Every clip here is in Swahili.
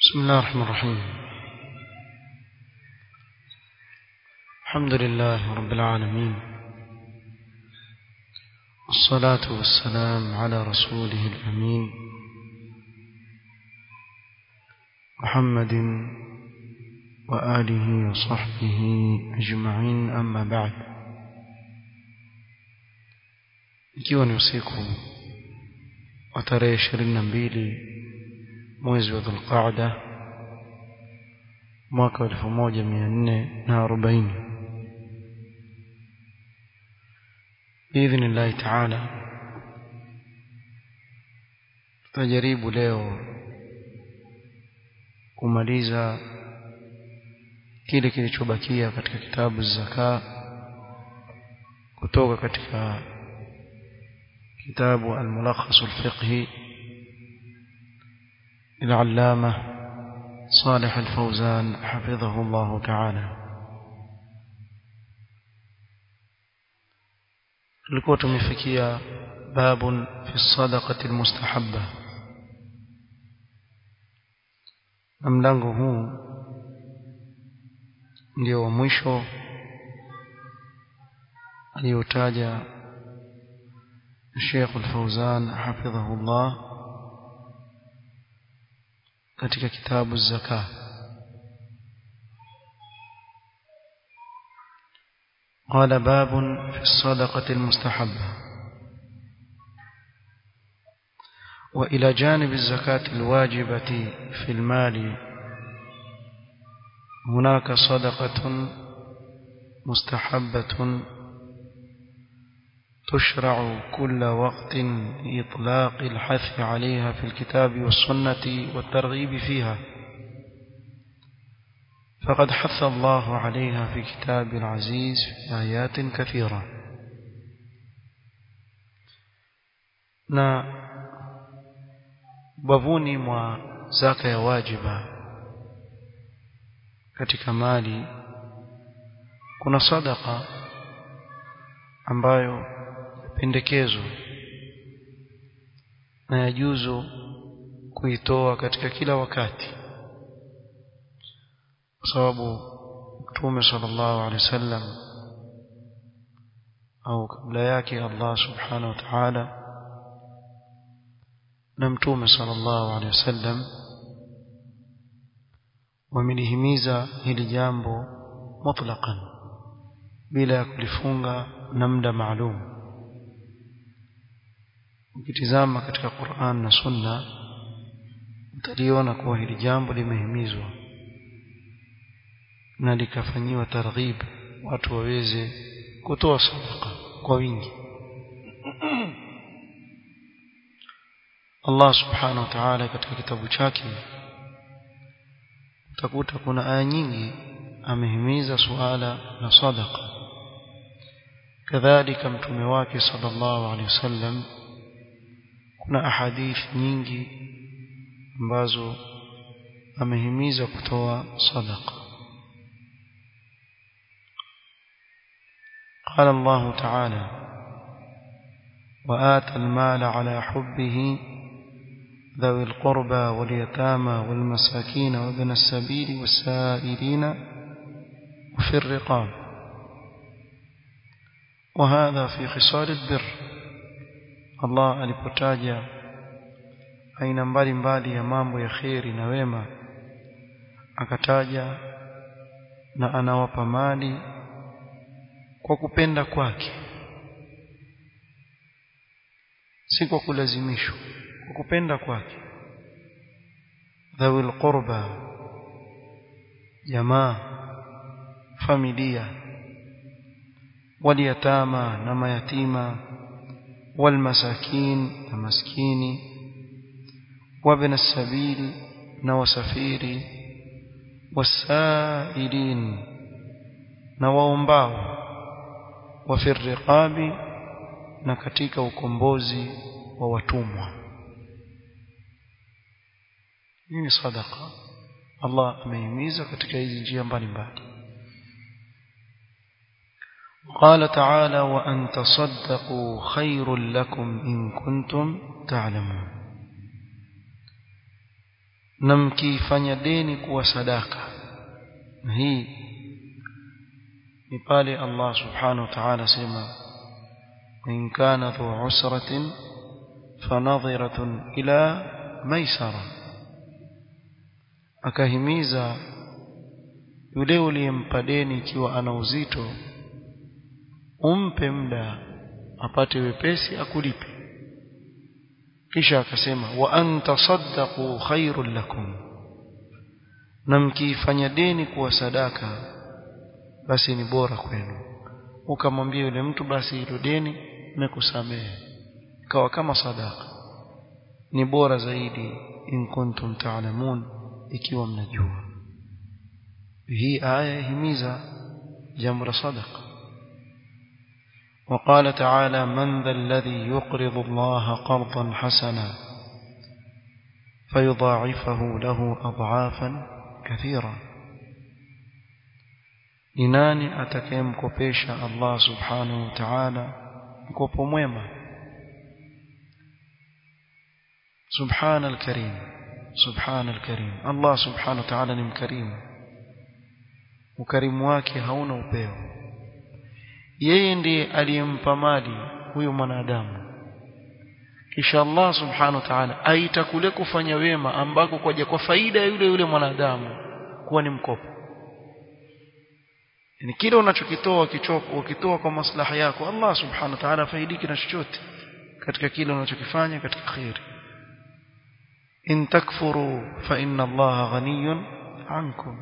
بسم الله الرحمن الرحيم الحمد لله رب العالمين والصلاة والسلام على رسوله الأمين محمد وآله وصحبه أجمعين أما بعد ikiwa ni usiku wa tarehe ishirini na mbili mwezi wa dhulqaada mwaka wa elfu moja mia nne na arobaini biidhnillahi taala tutajaribu leo kumaliza kile kilichobakia katika kitabu zaka kutoka katika كتاب الملخص الفقهي للعلامة صالح الفوزان حفظه الله تعالى لكو تمفكيا باب في الصدقة المستحبة mlango huu ndio wa mwisho aliyotaja الشيخ الفوزان حفظه الله katika kitabu zaka قال باب في الصدقة المستحبة وإلى جانب الزكاة الواجبة في المال هناك صدقة مستحبة تشرع كل وقت إطلاق الحث عليها في الكتاب والسنة والترغيب فيها فقد حث الله عليها في كتاب العزيز في آيات كثيرة na bavuni mwa zaka ya wajiba katika mali kuna sadaka ambayo pendekezo na yajuzu kuitoa katika kila wakati kwa sababu Mtume sallallahu alaihi wasallam au kabla yake Allah subhanahu wa ta'ala na Mtume sallallahu alaihi wasallam wamelihimiza hili jambo mutlaqan bila ya kulifunga na muda maalum ukitizama katika Qur'an na Sunna utaliona kuwa hili jambo limehimizwa na likafanyiwa targhib watu waweze kutoa sadaka kwa wingi Allah subhanahu wa ta'ala katika kitabu chake utakuta kuna aya nyingi amehimiza suala la sadaka kadhalika mtume wake sallallahu alaihi wasallam kuna ahadith nyingi ambazo amehimiza kutoa sadaqa قال الله تعالى وآتى المال على حبه ذوي القربى واليتامى والمساكين وابن السبيل والسائلين وفي الرقاب وهذا في خصال البر Allah alipotaja aina mbalimbali ya mambo ya kheri na wema akataja na anawapa mali kwa kupenda kwake si kwa kulazimishwa kwa kupenda kwake dhawil qurba jamaa familia waliyatama na mayatima والمساكين المسكين وابن السبيل نوسفيري والسائلين نواombao وفي الرقاب na katika ukombozi wa watumwa hii ni sadaqa Allah amehimiza katika hizi njia mbalimbali قال تعالى وأن تصدقوا خير لكم إن كنتم تعلمون na mkiifanya deni kuwa sadaka na hii ni pale Allah subhanahu wa ta'ala sema in kana dhu usratin fanadhiratun ila maisara akahimiza yule uliyempa deni ikiwa ana uzito umpe muda apate wepesi akulipe kisha akasema wa anta saddaqu khairul lakum na mkiifanya deni kuwa sadaka basi ni bora kwenu ukamwambia yule mtu basi hilo deni nimekusamehe ikawa kama sadaka ni bora zaidi in kuntum ta'lamun ikiwa mnajua hii aya himiza jambo la sadaqa وقال تعالى من ذا الذي يقرض الله قرضا حسنا فيضاعفه له أضعافا كثيرة إناني أتكيم كوبيش الله سبحانه وتعالى مكوبو mwema سبحان الكريم سبحان الكريم الله سبحانه وتعالى ni mkarimu ukarimu wake hauna upeo yeye ndiye aliyempa mali huyo mwanadamu kisha Allah subhanahu wa ta'ala aita kule kufanya wema ambako kwaja kwa faida ya yule yule mwanadamu kuwa ni mkopo ni kile unachokitoa kichoko ukitoa kwa maslaha yako Allah subhanahu wa ta'ala faidiki na chochote katika kile unachokifanya katika khairi in takfuru fa inna Allah ghaniyun ankum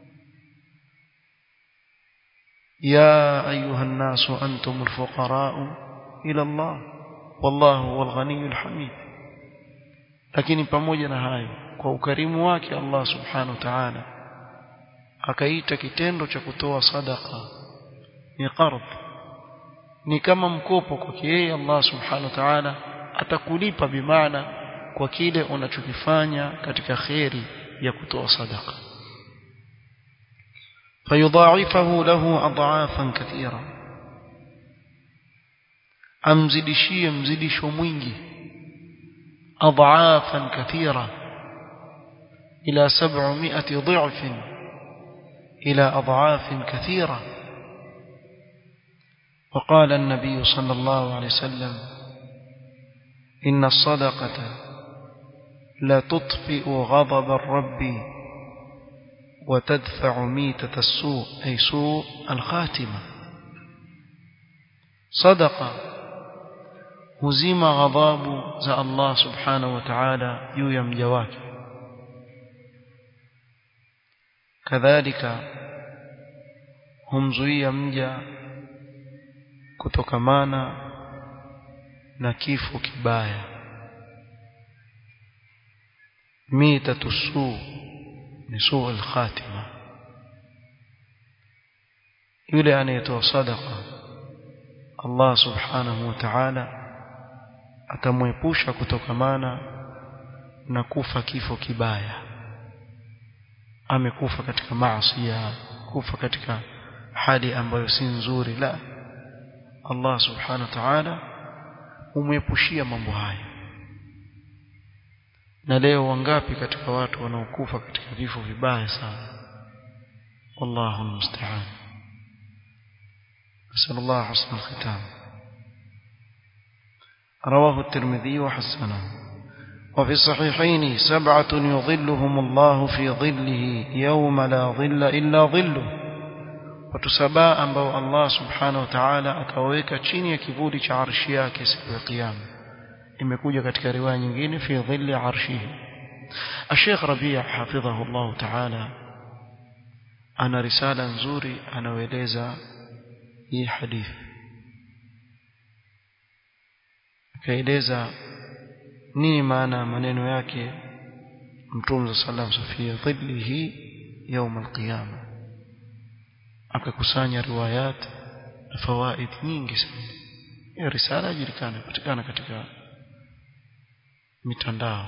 يا أيها الناس أنتم الفقراء إلى الله والله هو الغني الحميد lakini pamoja na hayo kwa ukarimu wake Allah subhanahu wa ta'ala akaita kitendo cha kutoa sadaka ni qard ni kama mkopo kwa yeye Allah subhanahu wa ta'ala atakulipa bimaana kwa kile unachokifanya katika khairi ya kutoa sadaka فيضاعفه له أضعافا كثيرة أمزدشي مزدش mwingi أضعافا كثيرة إلى سبعمائة ضعف إلى أضعاف كثيرة وقال النبي صلى الله عليه وسلم إن الصدقة لا تطفئ غضب الرب وتدفع ميتة السوء أي سوء الخاتمة صدقة هزيم غضاب زى الله سبحانه وتعالى يويم جواك كذلك هم زوية مجا kutokamana na kifo kibaya mitatu suu ni suu al-khatima yule anayetoa sadaqa Allah subhanahu wa ta'ala atamwepusha kutokamana na kufa kifo kibaya amekufa katika maasi kufa katika hali ambayo si nzuri la Allah subhanahu wa ta'ala umwepushia mambo haya na leo wangapi katika watu wanaokufa katika vifo vibaya sana wallahu musta'an نسأل الله حسن الختام رواه الترمذي وحسنه وفي الصحيحين سبعة يظلهم الله في ظله يوم لا ظل إلا ظله وتسباء ambao Allah subhanahu wa ta'ala akaweka chini ya kivuli cha arshi yake siku ya kiyama imekuja katika riwaya nyingine fi dhilli arshihi Sheikh Rabi' hafidhahu Allah ta'ala ana risala nzuri anaeleza hii hadithi akaeleza nini maana maneno yake Mtume sallallahu alayhi wasallam fi dhillihi يوم القيامه akakusanya riwayat na fawaid nyingi sana hiyo risala ijulikana patikana katika mitandao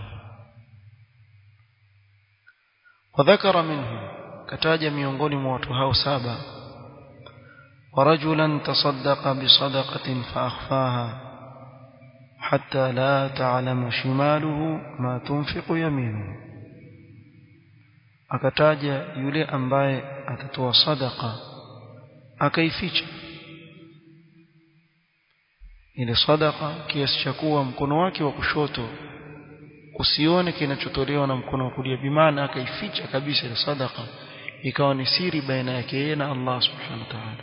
wadhakara minhu kataja miongoni mwa watu hao saba ورجلا تصدق بصدقة فأخفاها حتى لا تعلم شماله ما تنفق يمينه akataja yule ambaye atatoa sadaka akaificha ile sadaka kiasi cha kuwa mkono wake wa kushoto usione kinachotolewa na mkono wa kulia bimaana akaificha kabisa ile sadaka ikawa ni siri baina yake yeye na Allah subhanahu wa ta'ala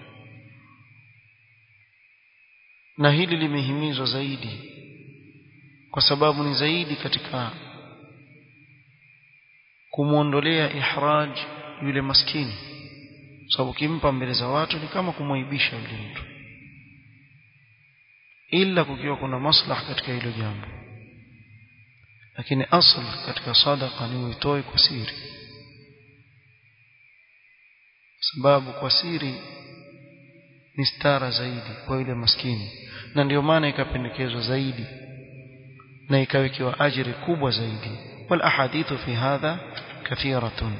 na hili limehimizwa zaidi kwa sababu ni zaidi katika kumuondolea ihraj yule maskini sababu kimpa mbele za watu ni kama kumwaibisha yule mtu ila kukiwa kuna maslaha katika hilo jambo lakini asl katika sadaqa ni uitoe kwa siri sababu kwa siri ni stara zaidi kwa yule maskini na ndio maana ikapendekezwa zaidi na ikawekewa ajiri kubwa zaidi wal ahadithu fi hadha kathiratun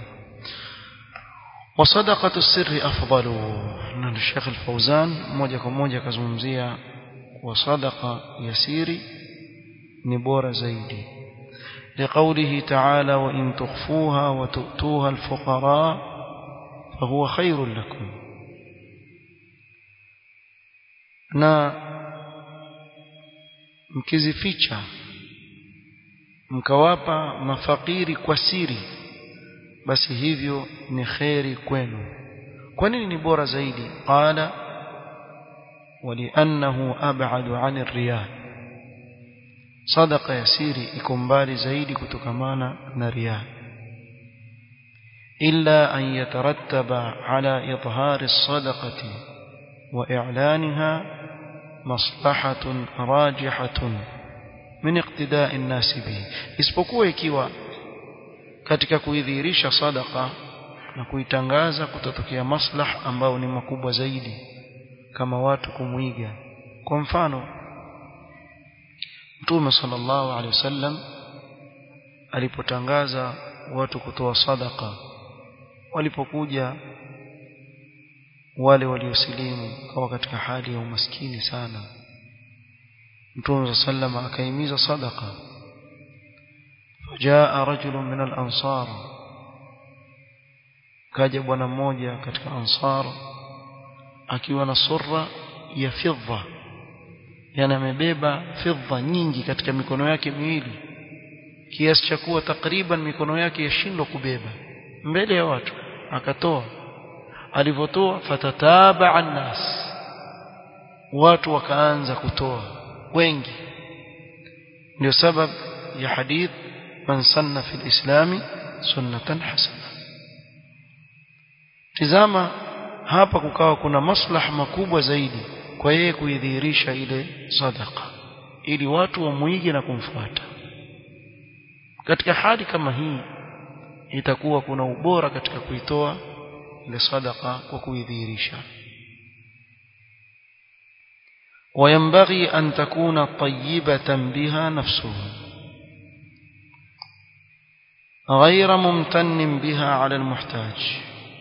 وصدقه السر افضل na الشيخ الفوزان moja kwa moja kazungumzia wa sadaqa yasiri ni bora zaidi لقوله تعالى وإن تخفوها وتؤتوها الفقراء فهو خير لكم na mkizificha mkawapa mafakiri kwa siri basi hivyo ni kheri kwenu kwa nini ni bora zaidi qala waliannahu ab'adu 'ani riya sadaqa ya siri iko mbali zaidi kutokamana na riya illa an yatarattaba 'ala idhhari as-sadaqati wa i'laniha maslahatun rajihatun min iqtida'i an-nas bihi isipokuwa ikiwa katika kuidhihirisha sadaqa na kuitangaza kutatokea maslah ambao ni makubwa zaidi kama watu kumwiga kwa mfano Mtume sallallahu alaihi wasallam alipotangaza watu kutoa sadaqa walipokuja wale waliosilimu kwa katika hali ya umaskini sana Mtume sallallahu akaimiza sadaqa فجاء رجل من الأنصار kaja bwana mmoja katika ansar akiwa na surra ya fidda yani amebeba fidda nyingi katika mikono yake miwili kiasi cha kuwa takriban mikono yake yashindwa kubeba mbele ya watu akatoa alivyotoa fatataba annas watu wakaanza kutoa wengi ndio sababu ya hadith man sanna fil islami sunnatan hasana tizama hapa kukawa kuna maslaha makubwa zaidi kwa yeye kuidhihirisha ile sadaqa ili watu wamuige na kumfuata katika hali kama hii itakuwa kuna ubora katika kuitoa ile sadaqa kwa kuidhihirisha وينبغي أن تكون طيبة بها نفسه غير ممتن بها على المحتاج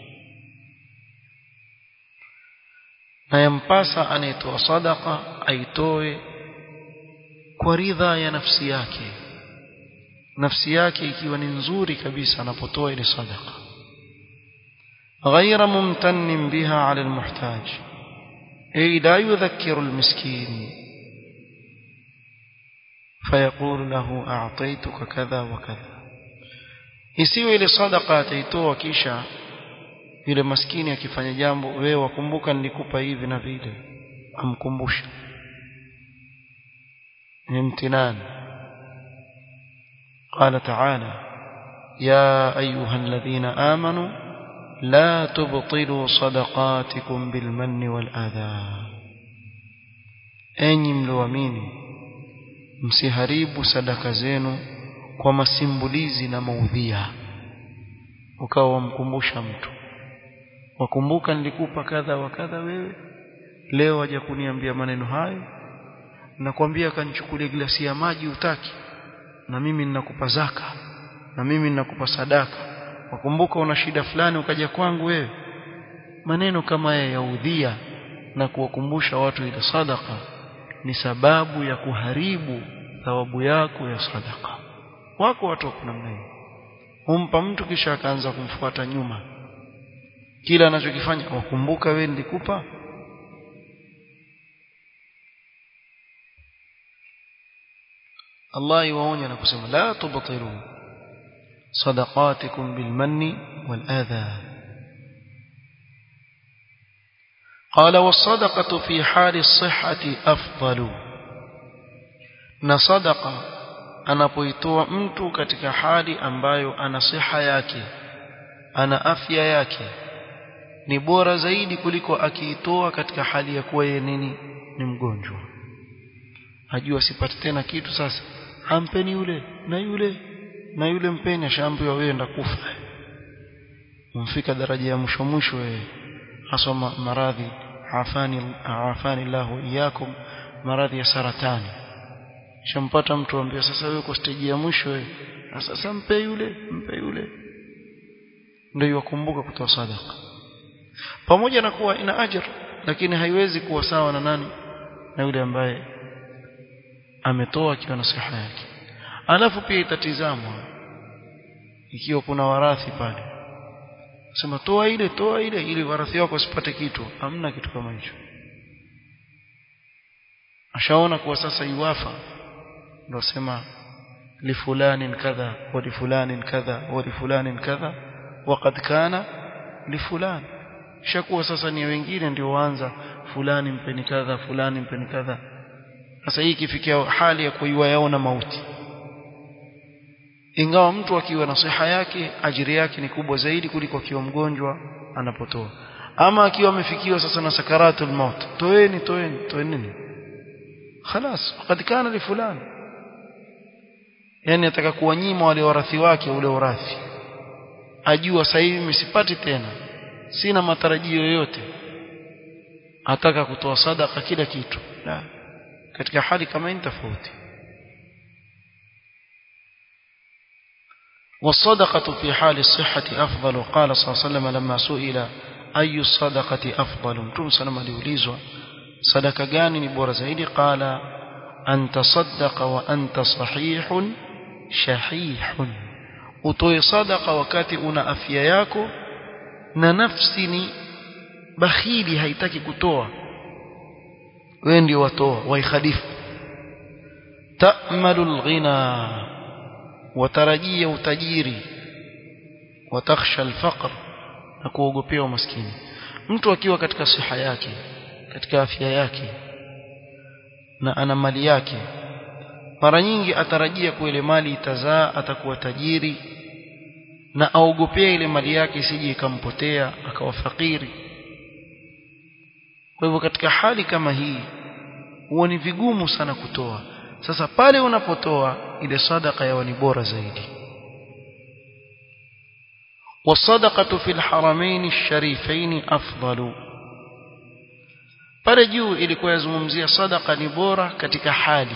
na yampasa anayetoa sadaka aitoe kwa ridha ya nafsi yake nafsi yake ikiwa ni nzuri kabisa anapotoa ile sadaka غير ممتن بها على المحتاج أي لا يذكر المسكين فيقول له أعطيتك كذا وكذا isiwe ile sadaka ataitoa kisha yule maskini akifanya jambo wewe wakumbuka nilikupa hivi na vile amkumbusha ni imtinan قال تعالى يا أيها الذين آمنوا لا تبطلوا صدقاتكم بالمن والأذى أني ملواميني msiharibu sadaka zenu kwa masimbulizi na maudhia ukawa wamkumbusha mtu wakumbuka nilikupa kadha wa kadha wewe leo waje kuniambia maneno hayo nakwambia kanichukulie glasi ya maji utaki na mimi ninakupa zaka na mimi ninakupa sadaka wakumbuka una shida fulani ukaja kwangu wewe maneno kama haya ya udhia na kuwakumbusha watu ile sadaka ni sababu ya kuharibu thawabu yako ya sadaka wako watu wa namna hiyo humpa mtu kisha akaanza kumfuata nyuma kila anachokifanya wakumbuka wewe nilikupa Allah yuwaonya na kusema la tubtilu sadaqatikum bilmanni wal adha قال والصدقة في حال الصحة أفضل na sadaqa anapoitoa mtu katika hali ambayo ana siha yake ana afya yake ni bora zaidi kuliko akiitoa katika hali ya kuwa yeye nini ni mgonjwa ajua sipati tena kitu sasa ampeni yule na yule na yule mpeni ashaambiwa wewe enda kufa umfika daraja ya mwisho mwisho wewe haswa maradhi afani afani Allah iyakum maradhi ya saratani shampata mtu ambia sasa wewe uko stage ya mwisho wewe sasa mpe yule mpe yule ndio yakumbuka kutoa sadaka pamoja na kuwa ina ajira lakini haiwezi kuwa sawa na nani na yule ambaye ametoa akiwa na siha yake alafu pia itatizamwa ikiwa kuna warathi pale sema toa ile toa ile ili warathi wako wasipate kitu hamna kitu kama hicho ashaona kuwa sasa iwafa ndio sema لفلان كذا ولفلان كذا ولفلان كذا وقد كان لفلان shakuwa sasa ni wengine ndio waanza fulani mpeni kadha fulani mpeni kadha sasa hii ikifikia hali ya kuiwa yaona mauti ingawa mtu akiwa na siha yake ajiri yake ni kubwa zaidi kuliko akiwa mgonjwa anapotoa ama akiwa amefikiwa sasa na sakaratul maut toeni toeni toeni nini خلاص وقد كان لفلان yani ataka kuwanyima wale warathi wake ule urathi ajua sasa hivi msipati tena sina matarajio yoyote ataka kutoa sadaka kila kitu la katika hali kama hii tofauti والصدقة في حال الصحة أفضل قال صلى الله عليه وسلم لما سئل أي الصدقة أفضل متوم سلام aliulizwa sadaka gani ni bora zaidi qala an tasaddaqa wa anta sahihun shahihun utoe sadaka wakati una afya yako na nafsi ni bakhili haitaki kutoa wewe ndio watoa waikhalifu ta'malu alghina watarajia utajiri watakhsha alfaqr na kuogopea umaskini mtu akiwa katika siha yake katika afya yake na ana mali yake mara nyingi atarajia kuwa ile mali itazaa atakuwa tajiri na aogopea ile mali yake isije ikampotea akawa fakiri kwa hivyo katika hali kama hii huwa ni vigumu sana kutoa sasa pale unapotoa ile sadaka yawa ni bora zaidi والصدقة في الحرمين الشريفين أفضل pale juu ilikuwa yazungumzia sadaka ni bora katika hali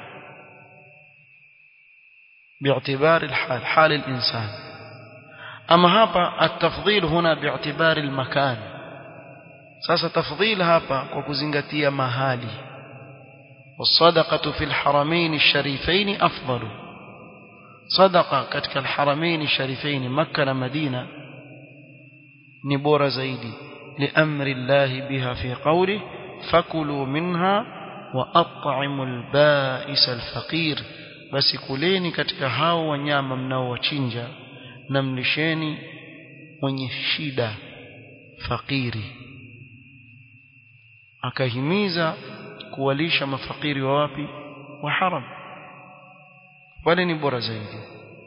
باعتبار الحال حال الإنسان أما هابا التفضيل هنا باعتبار المكان ساسا تفضيل هابا وكزنغتيا مهالي والصدقة في الحرمين الشريفين أفضل صدقة كتك الحرمين الشريفين مكة ومدينة نبور زيدي لأمر الله بها في قوله فكلوا منها وأطعموا البائس الفقير basi kuleni katika hao wanyama mnaowachinja na mlisheni mwenye shida fakiri akahimiza kuwalisha mafakiri wa wapi wa haram wale ni bora zaidi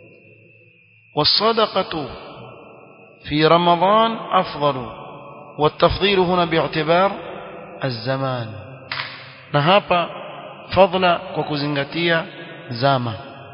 والصدقة في رمضان أفضل والتفضيل هنا باعتبار الزمان نهابا فضل وكزنغتيا زاما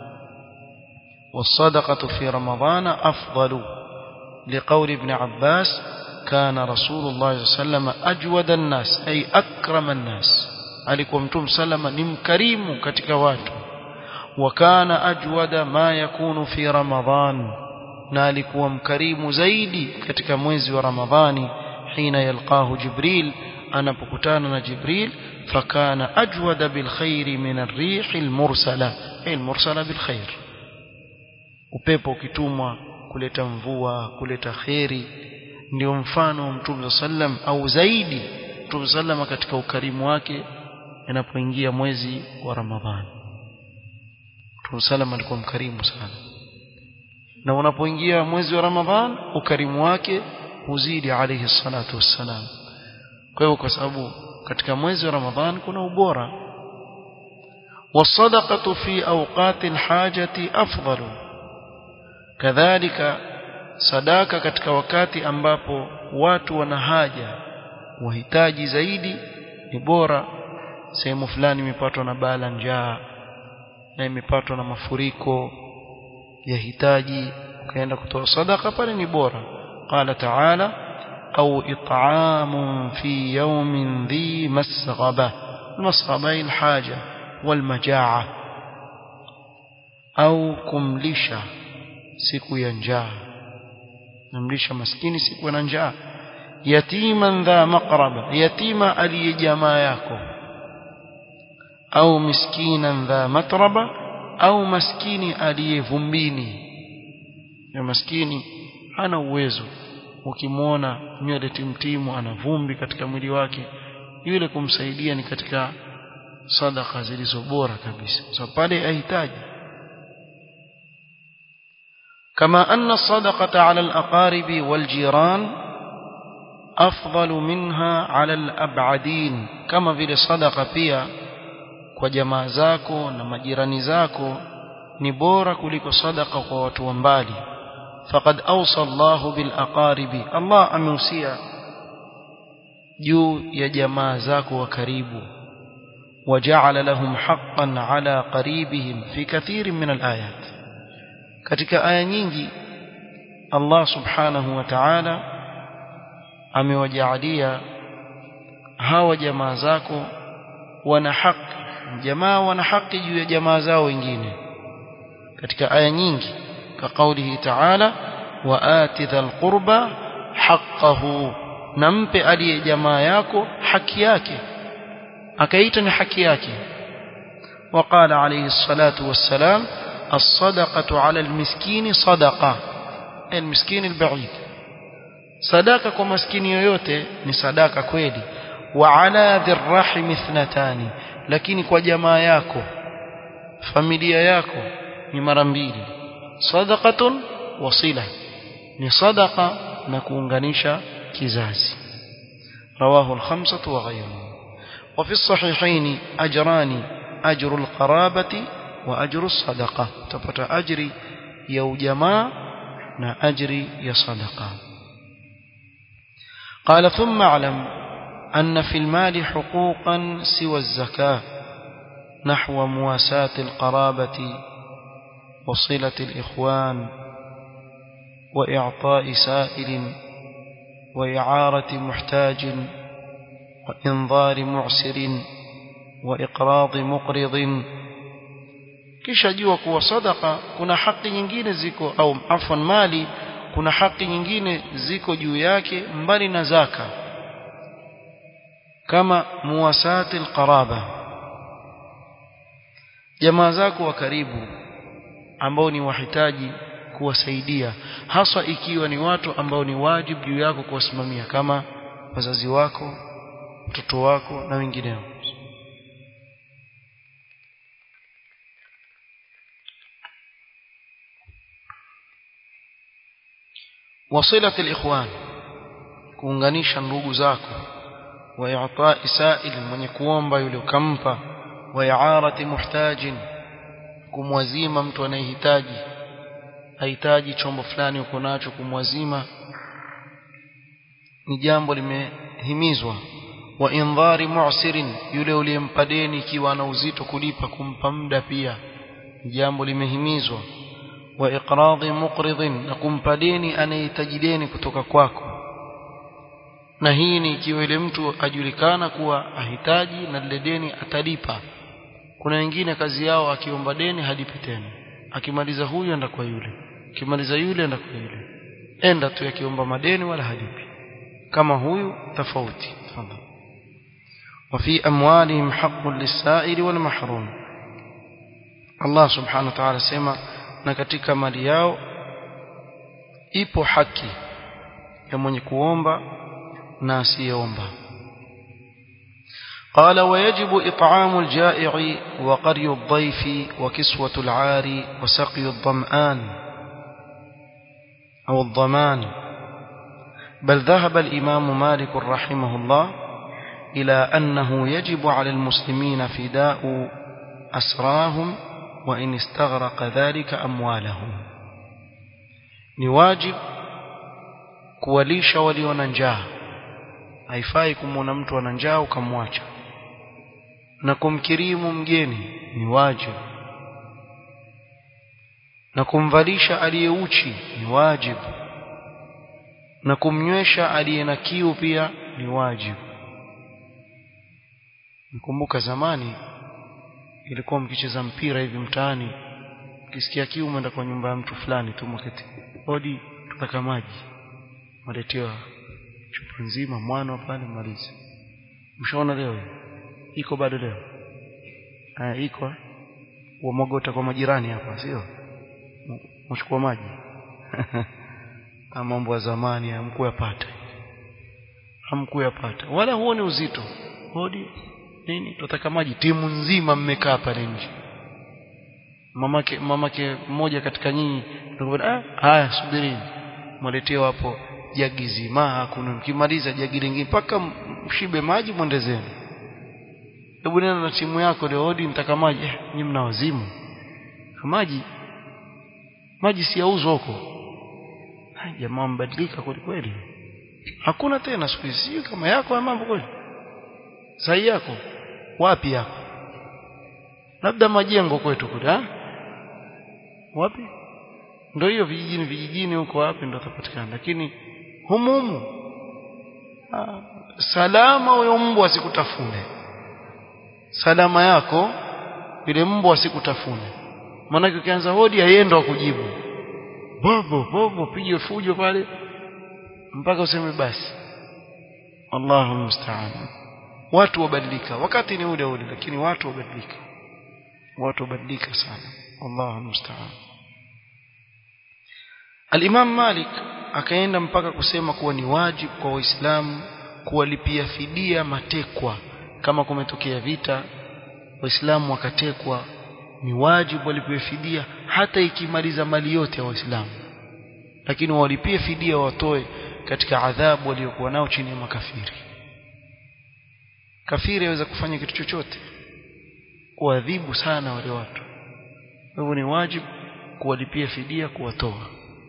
والصدقة في رمضان أفضل لقول ابن عباس كان رسول الله صلى الله عليه وسلم أجود الناس أي أكرم الناس alikuwa mtume salama ni mkarimu katika watu wakana ajwada ma yakunu fi ramadhan na alikuwa mkarimu zaidi katika mwezi wa ramadhani hina yalqahu jibril anapokutana na jibril fakana ajwada bilkhairi min arrih almursala ay almursala bilkhair upepo ukitumwa kuleta mvua kuleta kheri ndio mfano wa mtume sallam au zaidi mtume sallam katika ukarimu wake inapoingia mwezi wa ramadhani mtume sallam alikuwa mkarimu sana na unapoingia mwezi wa ramadhan ukarimu wake huzidi alayhi salatu wassalam kwa hivyo kwa sababu katika mwezi wa ramadhan kuna ubora والصدقه في اوقات الحاجه افضل كذلك sadaka katika wakati ambapo watu wana haja wahitaji zaidi ni bora sehemu fulani imepatwa na bala njaa na imepatwa na mafuriko yahitaji ukaenda kutoa sadaka pale ni bora qala ta'ala au it'amun fi yawmin dhi masghaba masghaba alhaja walmajaa au kumlisha siku ya njaa namlisha maskini siku ya njaa yatiman dha maqraba yatima aliye jamaa yako au miskinan dha matraba au maskini aliye vumbini ya maskini hana uwezo ukimwona nywele timtimu ana vumbi katika mwili wake yule kumsaidia ni katika sadaka zilizo bora kabisa so pale ahitaji كما أن الصدقة على الأقارب والجيران أفضل منها على الأبعدين كما في الصدقة pia kwa jamaa zako na majirani zako ni bora kuliko sadaka kwa watu wa mbali faqad awsa Allahu bil aqaribi Allah ameusia juu ya jamaa zako wa karibu وجعل لهم حقا على قريبهم في كثير من الآيات katika aya nyingi Allah subhanahu wa ta'ala amewajaalia hawa jamaa zako wana haki jamaa wana haki juu ya jamaa zao wengine katika aya nyingi ka kaulihi ta'ala wa ati dhal qurba haqqahu nampe aliye jamaa yako haki yake akaita ni haki yake وقال عليه الصلاة والسلام الصدقة على المسكين صدقة المسكين البعيد صدقة كما مسكين yoyote ni sadaka kweli wa ala dhirrahim ithnatani lakini kwa jamaa yako familia yako ni mara mbili sadaqatun wasila ni sadaqa na kuunganisha kizazi رواه الخمسة وغيرهم وفي الصحيحين أجران أجر القرابة وأجر الصدقة تبت أجري يو جماع نا أجري يا صدقة قال ثم اعلم أن في المال حقوقا سوى الزكاة نحو مواساة القرابة وصلة الإخوان وإعطاء سائل وإعارة محتاج وإنظار معسر وإقراض مقرض kisha jua kuwa sadaka kuna haki nyingine ziko au afwan mali kuna haki nyingine ziko juu yake mbali na zaka kama muwasati alqaraba jamaa zako wa karibu ambao ni wahitaji kuwasaidia haswa ikiwa ni watu ambao ni wajibu juu yako kuwasimamia kama wazazi wako mtoto wako na wengineo وصلة الإخوان kuunganisha ndugu zako wa i'ta'i sa'il mwenye kuomba yule ukampa wa i'arati muhtajin kumwazima mtu anayehitaji hahitaji chombo fulani uko nacho kumwazima ni jambo limehimizwa wa indhari mu'sirin yule uliyempa deni ikiwa ana uzito kulipa kumpa muda pia ni jambo limehimizwa wa iqradhi muqridin na kumpa deni anayehitaji deni kutoka kwako na hii ni ikiwa ile mtu ajulikana kuwa ahitaji na lile deni atalipa kuna wengine kazi yao akiomba deni halipi tena akimaliza huyu enda kwa yule akimaliza yule enda kwa yule enda tu akiomba madeni wala halipi kama huyu tofauti tafadhali وفي أموالهم حق للسائل والمحروم الله سبحانه وتعالى سيما na katika mali yao ipo haki ya mwenye kuomba na asiyeomba قال ويجب إطعام الجائع وقري الضيف وكسوة العار وسقي الظمآن أو الضمان بل ذهب الإمام مالك رحمه الله إلى أنه يجب على المسلمين فداء أسراهم وإن استغرق ذلك أموالهم نواجب kuwalisha walio na njaa haifai kumwona mtu ana njaa ukamwacha na kumkirimu mgeni ni wajibu na kumvalisha aliyeuchi ni wajibu na kumnywesha aliye na kiu pia ni wajibu nikumbuka zamani ilikuwa mkicheza mpira hivi mtaani ukisikia kiu umeenda kwa nyumba ya mtu fulani tu mwaketi hodi tutaka maji maletewa chupa nzima mwana pale maliza mshaona leo iko bado leo ah iko uamwagota kwa majirani hapa sio mchukua maji mambo ya zamani hamkuyapata hamkuyapata wala huoni uzito hodi nini tutaka maji timu nzima mmekaa pale nje mamake mamake mmoja katika nyinyi ah haya subirini mwaletewa hapo jagi zima hakuna mkimaliza jagi lingine mpaka mshibe maji mwende zenu hebu nena na timu yako leo hodi nitaka maji eh, nyinyi mna wazimu maji maji si yauzwa huko jamaa mbadilika kweli kweli hakuna tena siku hizi kama yako ya mambo kweli sahi yako wapi yako labda majengo kwetu kule ha wapi ndio hiyo vijijini vijijini huko wapi ndio tapatikana lakini humumu salama huyo mbwa asikutafune salama yako ile mbwa asikutafune maana ukianza hodi aienda kujibu bobo bobo pige fujo pale mpaka useme basi Allahu musta'an watu wabadilika wakati ni ule ule lakini watu wabadilika watu wabadilika sana Allahu musta'an Al-Imam Malik akaenda mpaka kusema kuwa ni wajibu kwa Waislamu kuwalipia fidia matekwa kama kumetokea vita Waislamu wakatekwa ni wajibu walipiwe fidia hata ikimaliza mali yote ya Waislamu lakini walipie fidia watoe katika adhabu waliokuwa nao chini ya makafiri kafiri aweza kufanya kitu chochote kuadhibu sana wale watu hivyo ni wajibu kuwalipia fidia kuwatoa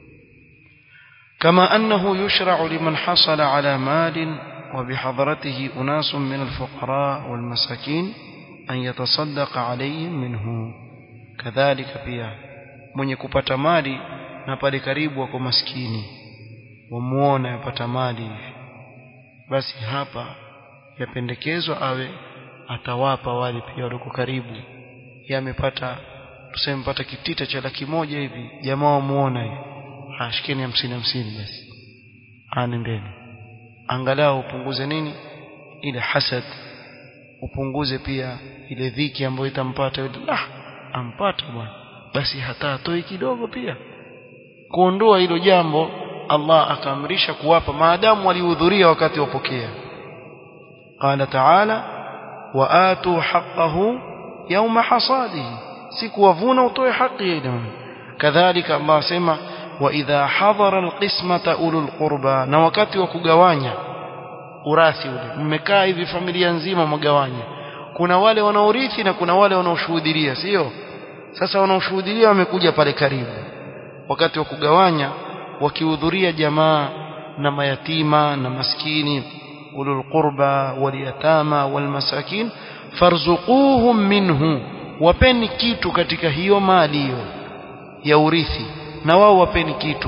كما أنه يشرع لمن حصل على مال وبحضرته أناس من الفقراء والمساكين أن يتصدق عليهم منه كذلك pia mwenye kupata mali na pale karibu wako maskini wamuona yapata mali hivi basi hapa yapendekezwa awe atawapa wale pia waliko karibu yamepata tuseme mpata kitita cha laki moja hivi jamaa wamuona hivi ashikeni hamsini hamsini basi anendeni angalau upunguze nini ile hasad upunguze pia ile dhiki ambayo itampata yule ah ampata bwana basi hata atoi kidogo pia kuondoa hilo jambo Allah akaamrisha kuwapa maadamu walihudhuria wakati wapokea qala ta'ala wa atu haqqahu yawma hasadihi siku wavuna utoe haki ile kadhalika Allah sema wa idha hadhara alqismata ulul qurba na wakati wa kugawanya urathi ule mmekaa hivi familia nzima mgawanya kuna wale wanaorithi na kuna wale wanaoshuhudia sio sasa wanaoshuhudia wamekuja pale karibu wakati wa kugawanya wakihudhuria jamaa na mayatima na maskini ulul qurba waliyatama walmasakin farzuquhum minhu wapeni kitu katika hiyo mali hiyo ya urithi na wao wapeni kitu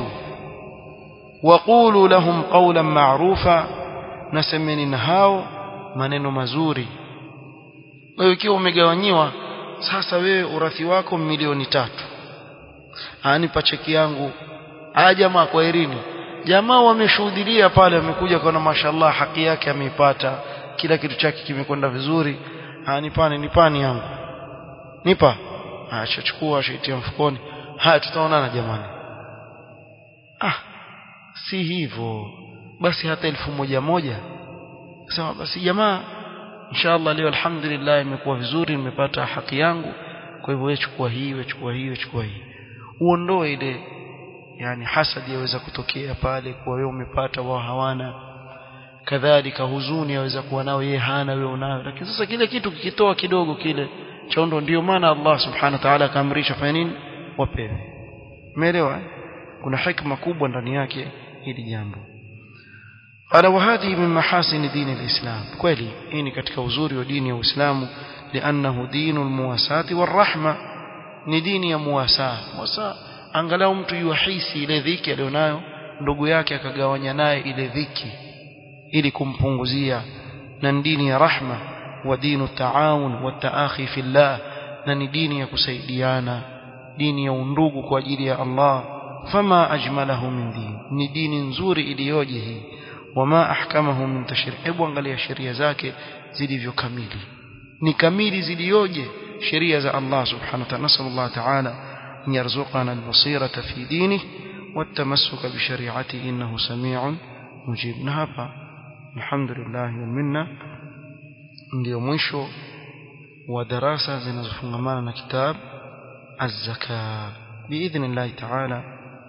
waqulu lahum qawlan ma'rufa nasemeni na hao maneno mazuri wewe ikiwa umegawanyiwa sasa wewe urathi wako milioni tatu anipa cheki yangu aya jamaa kwa irini jamaa wameshuhudia pale wamekuja kwa mashallah haki yake ameipata kila kitu chake kimekwenda vizuri anipani nipani yangu nipa acha chukua shaitia mfukoni haya tutaonana jamani ah si hivyo basi hata elfu moja moja sema basi jamaa inshallah leo alhamdulillah imekuwa vizuri nimepata haki yangu kwa hivyo wewe chukua hii wewe chukua hii wewe chukua hii uondoe ile yani hasadi yaweza kutokea pale kwa wewe umepata wao hawana kadhalika huzuni yaweza kuwa nao yeye hana wewe unayo lakini sasa kile kitu kikitoa kidogo kile chondo ndio maana Allah subhanahu wa ta'ala akaamrisha fanya nini wapewe umeelewa kuna hikma kubwa ndani yake hili jambo ala wahadhi min mahasin dini alislam kweli hii ni katika uzuri wa dini ya Uislamu lianahu dinu almuwasati warahma ni dini ya muwasa muwasa angalau mtu yuhisi ile dhiki alionayo ndugu yake akagawanya naye ile dhiki ili kumpunguzia na dini ya rahma wa dinu taawun wa taakhi fillah na ni dini ya kusaidiana dini ya undugu kwa ajili ya Allah fama ajmalahu min din ni dini nzuri iliyoje hii wama ahkamahu min tashri hebu angalia sheria zake zilivyo kamili ni kamili zilioje sheria za Allah subhanahu wa ta'ala nasallallahu ta'ala an yarzuqana al-basirata fi dinihi والتمسك بشريعته إنه سميع مجيب نهابا الحمد لله والمنة ndio mwisho wa darasa zinazofungamana na kitab az-zaka biidhnillah ta'ala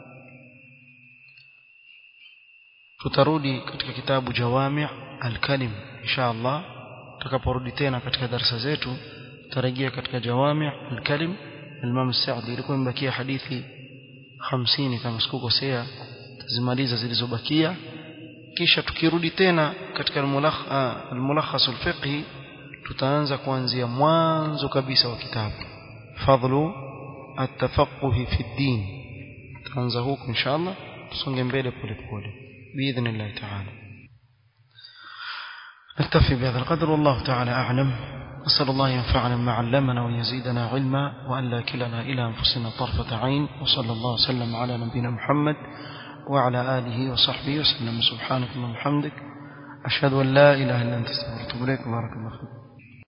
tutarudi katika kitabu jawami' al-kalim insha Allah tutakaporudi tena katika darasa zetu tutarejea katika jawami' al-kalim al-Imam Sa'di ilikuwa imebakia hadithi 50 kama sikukosea tazimaliza zilizobakia kisha tukirudi tena katika al-mulakhas al-fiqhi tutaanza kuanzia mwanzo kabisa wa kitabu fadlu at-tafaqquh fi ad-din tutaanza huko inshallah tusonge mbele pole pole باذن تعالى نكتفي بهذا القدر والله تعالى اعلم نسال الله ينفعنا بما علمنا ويزيدنا علما وان لا كلنا الى انفسنا طرفه عين وصلى الله وسلم على نبينا محمد وعلى اله وصحبه وسلم سبحانك اللهم وبحمدك اشهد ان لا اله الا انت استغفرك واتوب اليك بارك الله فيك